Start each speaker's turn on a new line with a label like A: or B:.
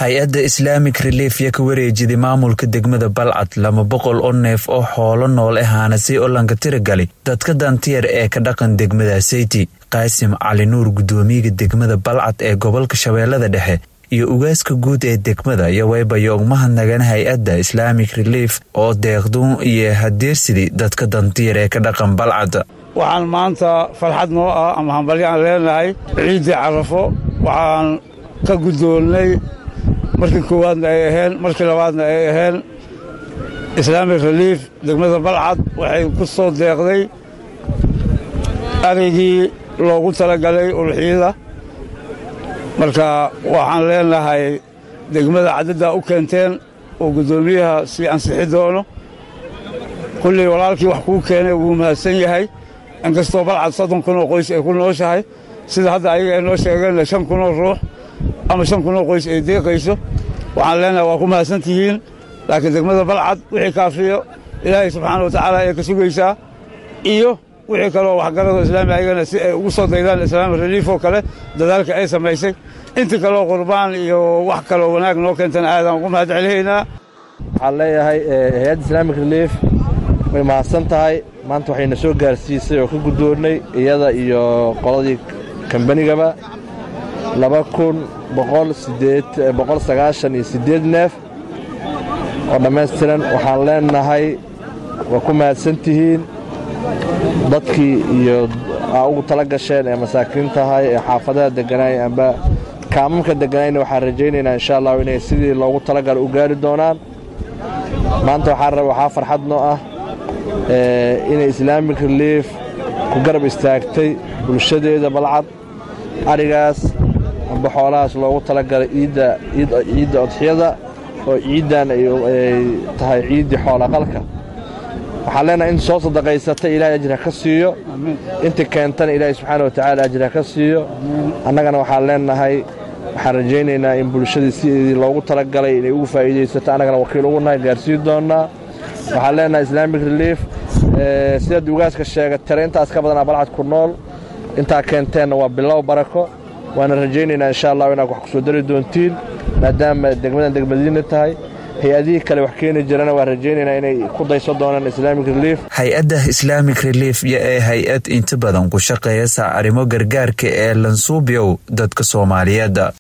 A: hay-adda islaamic relief yo ka wareejiday maamulka degmada balcad laba boqol oo neef oo xoolo nool ahaana si olanka tiragali dadka dantiyer ee ka dhaqan degmada seyti qaasim cali nuur guddoomiyaga degmada balcad ee gobolka shabeellada dhexe iyo ugaaska guud ee degmada iyo waybayo ogmahadnagan hay-adda islaamic relief oo deeqduun iyo hadeersidii dadka dantiyar ee ka dhaqan balcad
B: waxaan maanta farxad noo ah ama hambalyo aan leenahay ciiddii carafo waxaan ka guddoonnay markii koowaadna ay aheen markii labaadna ay aheen islaamic relief degmada balcad waxay ku soo deeqday arigii loogu talagalay ulxiyada marka waxaan leenahay degmada cadaddaa u keenteen oo guddoomiyaha sii ansixi doono kullii walaalkii wax kuu keenay wuu mahadsan yahay inkastoo balcad soddon kun oo qoys ay ku nooshahay sida hadda ayaga ay noo sheegeenna shan kun oo ruux ama shan kun oo qoys ay deeqayso waxaan leenahay waa ku mahadsan tihiin laakiin degmada balcad wixii kaafiyo ilaahay subxaana wa tacaala ay ka sugaysaa iyo wixii kaloo waxgarado islaami ayagana si ay ugu soo daydaan islaami reliif oo kale dadaalka ay samaysay intii kaloo qurbaan iyo wax kaloo wanaag noo keentana aadaan ugu mahad celihaynaa
C: waxaan leeyahay hay-adda islaamic relief way mahadsan tahay maanta waxayna soo gaarsiisay oo ka guddoonnay iyada iyo qoladii kambanigaba laba kun boqol sideed boqol sagaashan iyo siddeed neef oo dhammaystiran waxaan leenahay waa ku mahadsan tihiin dadkii iyo aa ugu tala gasheen ee masaakiin tahay ee xaafadaha degganaay amba kaamamka degganayna waxaan rajaynaynaa insha allahu inay sidii loogu talagala u gaari doonaan maanta waxaa farxad noo ah inay islaamic relief ku garab istaagtay bulshadeeda balcad arigaas amba xoolahaas loogu talagalay ciidda odxiyada oo ciiddan ay tahay ciiddii xoolaqalka waxaan leenahay inta soo sadaqaysata ilahay ajir ha ka siiyo inta keentana ilaahay subxaana watacaala ajir ha ka siiyo annagana waxaan leenahay waxaan rajaynaynaa in bulshadii sidii loogu talagalay inay ugu faa'iidaysato annagana wakiil ugu nahay gaarsiin doonnaa waxaan leenahay islaamic relief sidaad ugaaska sheega tare intaas ka badanaa balcad ku nool intaa keenteenna waa bilow barako waana rajaynaynaa insha allah inaad wax ku soo dari doontiin maadaama degmadan degmadiina tahay hay-adihii kale wax keeni jirana waan rajaynaynaa inay ku dayso doonaan islaamic relief
A: hay-adda islaamic relief yo ee hay-ad inta badan ku shaqeeya saa arrimo gargaarka ee lansuubyow dadka soomaaliyeed